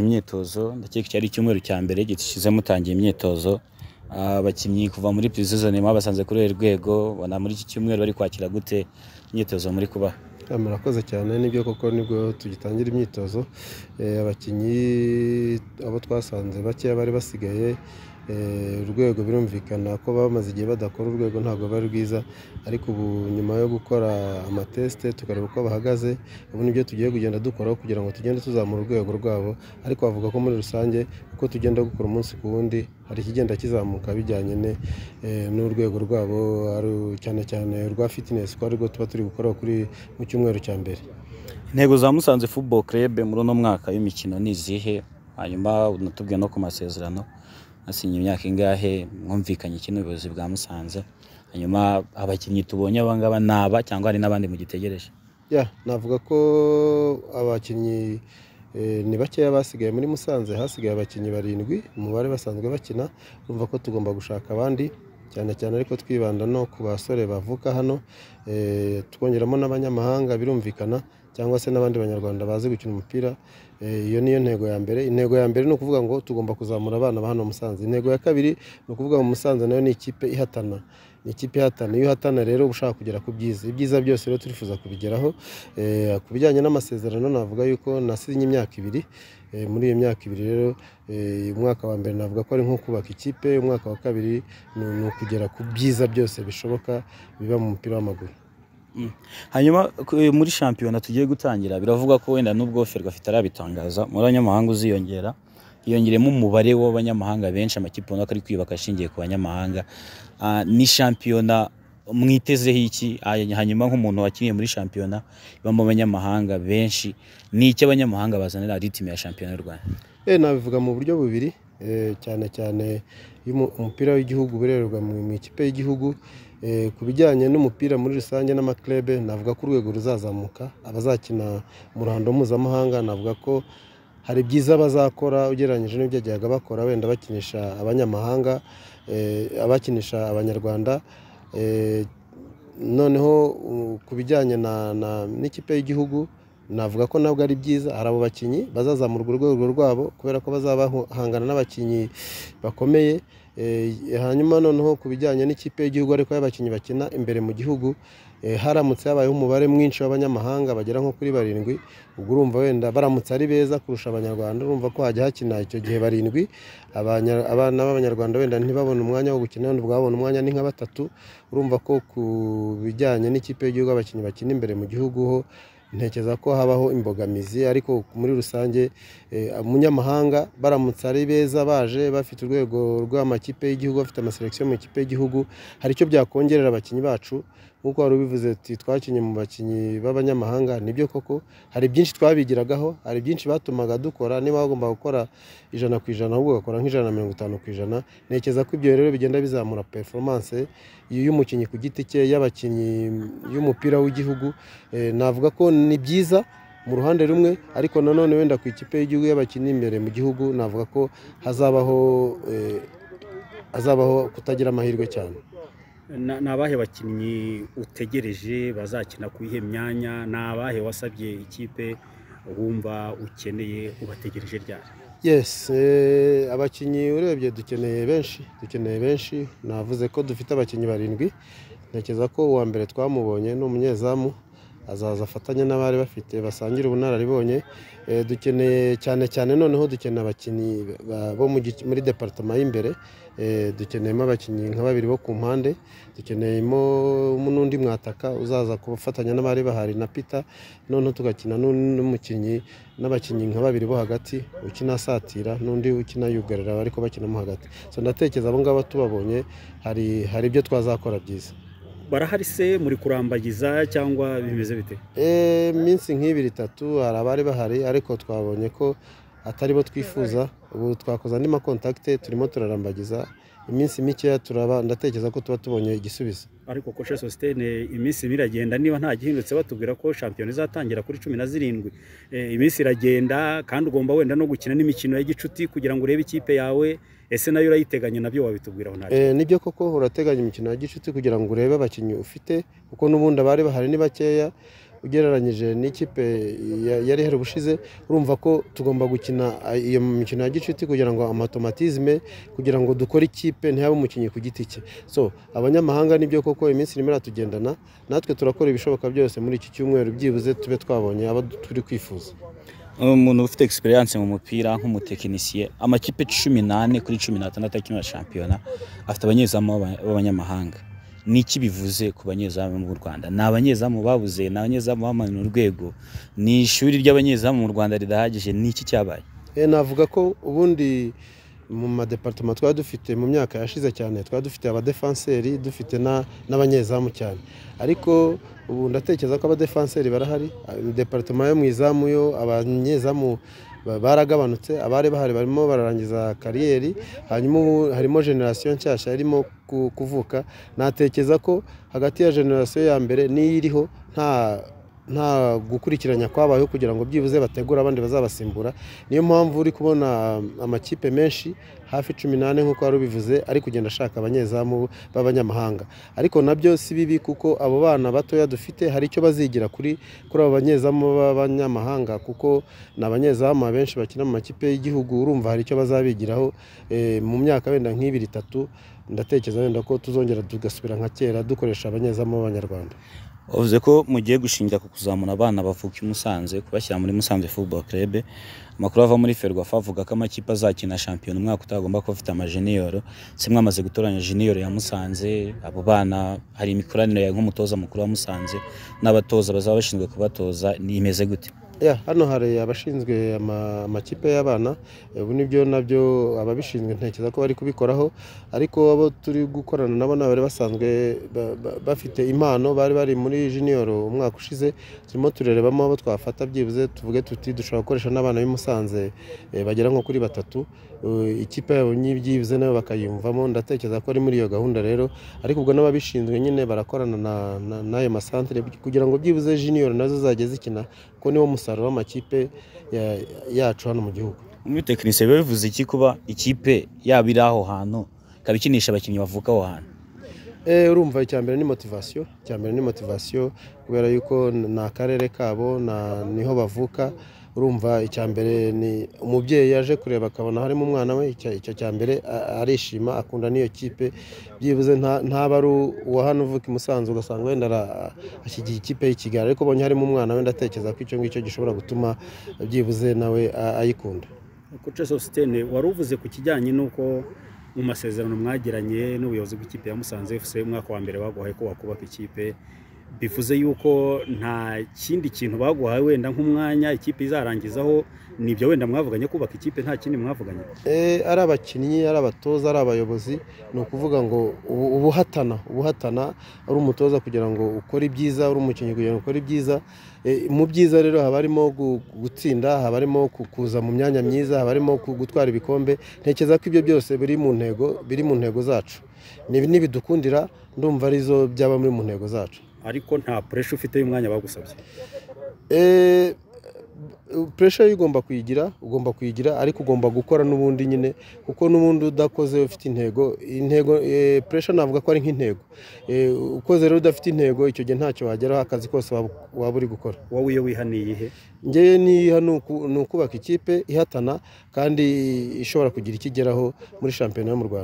Imyitozo ndakeka cyari icyumweru cya mbere gishize mutangiye imyitozo, abakinnyi kuva muri pre-saison mwabasanze kuri uru rwego, ubona muri iki cyumweru bari kwakira gute imyitozo muri kubaha? Murakoze cyane nibyo koko nibwo tugitangira imyitozo, abakinnyi abo twasanze bakeya bari basigaye, urwego birumvikana ko bamaze igihe badakora urwego ntabwo bari rwiza, ariko ubu nyuma yo gukora amatesite tukareba uko bahagaze, ubu nibyo tugiye kugenda dukoraho kugira ngo tugende tuzamura urwego rwabo, ariko bavuga ko muri rusange uko tugenda gukora umunsi ku wundi hari ikigenda kizamuka bijyanye n'urwego rwabo cyane cyane urwa fitness kuko arirwo tuba turi gukoraho kuri mu cyumweru cya mbere. Intego za Musanze Football Club muri uno mwaka w'imikino ni izihe? Hanyuma unatubwire no ku masezerano mwasinye imyaka ingahe, mwumvikanye iki n'ubuyobozi bwa Musanze? Hanyuma abakinnyi tubonye aba ngaba ni aba cyangwa hari n'abandi mugitegereje? Yeah, navuga ko abakinnyi ni bakeya basigaye muri Musanze, hasigaye abakinnyi barindwi umubare basanzwe bakina, urumva ko tugomba gushaka abandi cyane cyane ariko twibanda no ku basore bavuka hano, twongeramo n'abanyamahanga birumvikana cyangwa se n'abandi banyarwanda bazi gukina umupira, iyo niyo ntego ya mbere, intego ya mbere ni ukuvuga ngo tugomba kuzamura abana ba hano Musanze, intego ya kabiri ni ukuvuga ngo Musanze nayo ni ikipe ihatana, ni ikipe ihatana, iyo uhatana rero uba ushaka kugera ku byiza, ibyiza byose rero turifuza kubigeraho, ku bijyanye n'amasezerano navuga yuko nasinye imyaka ibiri, muri iyo myaka ibiri rero umwaka wa mbere navuga ko ari nko kubaka ikipe, umwaka wa kabiri ni ukugera ku byiza byose bishoboka biba mu mupira w'amaguru. Hanyuma muri shampiyona tugiye gutangira biravugwa ko wenda nubwo Ferwafa itarabitangaza, umubare w'abanyamahanga uziyongera, hiyongeremo umubare w'abanyamahanga benshi, amakipe ubona ko ari kwiyubaka ashingiye ku banyamahanga, ni shampiyona mwitezeho iki? Hanyuma nk'umuntu wakiniye muri shampiyona ibamo abanyamahanga benshi, ni iki abanyamahanga bazanira ritime ya shampiyona y'u Rwanda? Nabivuga mu buryo bubiri, cyane cyane umupira w'igihugu urererwa mu ikipe y'igihugu, ku bijyanye n'umupira muri rusange n'amakirebe navuga ko urwego ruzazamuka, abazakina mu ruhando mpuzamahanga navuga ko hari byiza bazakora ugereranyije n'ibyajyaga bakora wenda bakinisha abanyamahanga, abakinisha abanyarwanda, noneho ku bijyanye n'ikipe y'igihugu navuga ko nabwo ari byiza, hari abo bakinnyi bazazamurwa urwego rwabo kubera ko bazahangana n'abakinnyi bakomeye, hanyuma noneho ku bijyanye n'ikipe y'igihugu ariko y'abakinnyi bakina imbere mu gihugu, haramutse habayeho umubare mwinshi w'abanyamahanga bagera nko kuri barindwi, ubwo urumva wenda baramutse ari beza kurusha abanyarwanda urumva ko hajya hakina icyo gihe barindwi, abana b'abanyarwanda wenda ntibabone umwanya wo gukina, wenda ubwabo babona umwanya ni nka batatu, urumva ko ku bijyanye n'ikipe y'igihugu abakinnyi bakina imbere mu gihugu ho ntekereza ko habaho imbogamizi, ariko muri rusange umunyamahanga baramutse ari beza baje bafite urwego rw'amakipe y'igihugu, bafite amaselekisiyo mu ikipe y'igihugu, hari icyo byakongerera abakinnyi bacu nk'uko wari ubivuze uti twakinnye mu bakinnyi b'abanyamahanga, nibyo koko hari byinshi twabigiragaho, hari byinshi batumaga dukora, niba wagombaga gukora ijana ku ijana ahubwo ugakora nk'ijana na mirongo itanu ku ijana, ntekereza ko ibyo rero bigenda bizamura performance y'umukinnyi ku giti cye, y'abakinnyi, y'umupira w'igihugu, navuga ko ni byiza mu ruhande rumwe, ariko nanone wenda ku ikipe y'igihugu y'abakinnyi imbere mu gihugu navuga ko hazabaho hazabaho kutagira amahirwe cyane. Ni abahe bakinnyi utegereje bazakina ku iyihe myanya? Ni abahe wasabye ikipe wumva ukeneye ubategereje ryari? Yes, abakinnyi urebye dukeneye benshi, dukeneye benshi, navuze ko dufite abakinnyi barindwi, ntekereza ko uwa mbere twamubonye ni umunyezamu, azaza afatanye n'abari bafite basangira ubunararibonye, dukeneye cyane cyane noneho dukeneye abakinnyi bo muri deparitoma y'imbere, dukeneyemo abakinnyi nka babiri bo ku mpande, dukeneyemo n'undi mwataka uzaza gufatanya n'abari bahari na Peter, noneho tugakina n'umukinnyi n'abakinnyi nka babiri bo hagati, ukina asatira n'undi ukina yugarira ariko bakinamo hagati, so ndatekereza abo ngabo tubabonye hari hari ibyo twazakora byiza. Barahari se muri kurambagiza cyangwa bimeze bite? Iminsi nk'ibiri itatu hari abari bahari ariko twabonye ko atari bo twifuza, ubu twakoze andi makontakite turimo turarambagiza, iminsi mikeya turaba ndatekereza ko tuba tubonye igisubizo. Ariko Koce Sositene iminsi ibiri iragenda niba nta gihindutse batubwira ko shampiyona izatangira kuri cumi na zirindwi, iminsi iragenda kandi ugomba wenda no gukina n'imikino ya gicuti kugira ngo urebe ikipe yawe, ese nayo urayiteganya nabyo wabitubwiraho nta Nibyo koko urateganya imikino ya gicuti kugira ngo urebe abakinnyi ufite, kuko n'ubundi abari bahari ni bakeya, ugereranyije n'ikipe ya- yari ihari ubushize urumva ko tugomba gukina iyo mikino ya gicuti kugira ngo amatomatizme kugira ngo dukore ikipe ntihabe umukinnyi ku giti cye so abanyamahanga nibyo koko iminsi irimo iratugendana natwe turakora ibishoboka byose muri iki cyumweru byibuze tube twabonye abo turi kwifuza umuntu ufite experience mu mupira nk'umutekinisiye amakipe cumi n'ane kuri cumi n'atandatu akina shampiyona afite abanyezamu b'aba- b'abanyamahanga ni iki bivuze ku banyezamu b'u Rwanda ni abanyezamu babuze ni abanyezamu bamanura urwego ni ishuri ry'abanyezamu mu Rwanda ridahagije ni iki cyabaye Eh, navuga ko ubundi mu madepartema twari dufite mu myaka yashize cyane twari dufite abadefanseri dufite na- n'abanyezamu cyane ariko ubu ndatekereza ko abadefanseri barahari departema yo mu izamu yo abanyezamu ba- baragabanutse abari bahari barimo bararangiza kariyeri hanyuma ubu harimo generasiyo nshyashya irimo ku- kuvuka natekereza ko hagati ya generasiyo ya mbere n'iyo iriho nta nta gukurikiranya kwabayeho kugira ngo byibuze bategure abandi bazabasimbura niyo mpamvu uri kubona amakipe menshi hafi cumi n'ane nk'uko wari ubivuze ari kugenda ashaka abanyezamu b'abanyamahanga ariko nabyo si bibi kuko abo bana batoya dufite hari icyo bazigira kuri kuri abo banyezamu b'abanyamahanga kuko ni abanyezamu abenshi bakina mu makipe y'igihugu urumva hari icyo bazabigiraho eh, mu myaka wenda nk'ibiri itatu ndatekereza wenda ko tuzongera tugasubira nka kera dukoresha abanyezamu b'abanyarwanda Wavuze ko mugiye gushingira ku kuzamura abana bavuka i Musanze kubashyira muri Musanze Football Club amakuru ava muri Ferwafa avuga ko amakipe azakina shampiyona umwaka utagomba kuba afite amajiniyoro se mwamaze gutoranya jiniyoro ya Musanze abo bana hari imikoranire ya nk'umutoza mukuru wa Musanze n'abatoza bazaba bashinzwe kubatoza ni imeze gute Ya, hano hari abashinzwe ama- amakipe y'abana eh, ubu nibyo nabyo ababishinzwe ntekereza ko bari kubikoraho ariko abo turi gukorana nabo ni abari basanzwe ba- ba- bafite impano bari bari muri junior umwaka ushize turimo turerebamo abo twafata byibuze tuvuge tuti dushobora gukoresha n'abana b'i Musanze eh, bagera nko kuri batatu Eh, ikipe yabo nyi- byibuze nayo bakayumvamo ndatekereza ko ari muri iyo gahunda rero ariko ubwo n'ababishinzwe nyine barakorana na- na- n'ayo masantere kugira ngo byibuze junior nazo zajye zikina ko niwo musaruro w'amakipe ya- yacu hano mu gihugu muri tekinisiye biba bivuze iki kuba ikipe yaba iri aho hantu ikaba ikinisha abakinnyi bavuka aho hantu Eh, urumva icya mbere ni motivasiyo icya mbere ni motivasiyo kubera yuko ni akarere kabo na- niho bavuka urumva icya mbere ni umubyeyi yaje kureba akabona harimo umwana we icya- icyo cya mbere a- arishima akunda n'iyo kipe byibuze nta- ntaba ari uwa hano uvuka i Musanze ugasanga wenda ara- ashyigiye ikipe y'i Kigali ariko ubonye harimo umwana we ndatekereza ko icyo ngicyo gishobora gutuma byibuze nawe a- ayikunda koce sositene wari uvuze ku kijyanye n'uko mu masezerano mwagiranye n'ubuyobozi bw'ikipe ya Musanze FC umwaka wa mbere baguhaye ko wakubaka ikipe bivuze yuko nta kindi kintu baguhaye wenda nk'umwanya ikipe izarangizaho nibyo wenda mwavuganye kubaka ikipe nta kindi mwavuganye Eh, ari abakinnyi ari abatoza ari abayobozi ni ukuvuga ngo ubu- ubuhatana ubuhatana ari umutoza kugira ngo ukore ibyiza ari umukinnyi kugira ngo ukore ibyiza Eh, mu byiza rero haba harimo gu- gutsinda haba harimo ku- kuza mu myanya myiza haba harimo ku- gutwara ibikombe ntekereza ko ibyo byose biri mu ntego biri mu ntego zacu Ni- nibidukundira ndumva arizo byaba muri mu ntego zacu ariko nta puresha ufite y'umwanya bagusabye Eh, puresha yo ugomba kuyigira ugomba kuyigira ariko ugomba gukora n'ubundi nyine kuko n'ubundi udakoze ufite intego intego puresha navuga ko ari nk'intego Eh, ukoze rero udafite intego icyo gihe ntacyo wageraho akazi kose waba waba uri gukora wowe iyo wihaniye ihe ngewe niha ni uku- ni ukubaka ikipe ihatana kandi ishobora kugira ikigeraho muri shampiyona yo mu rwanda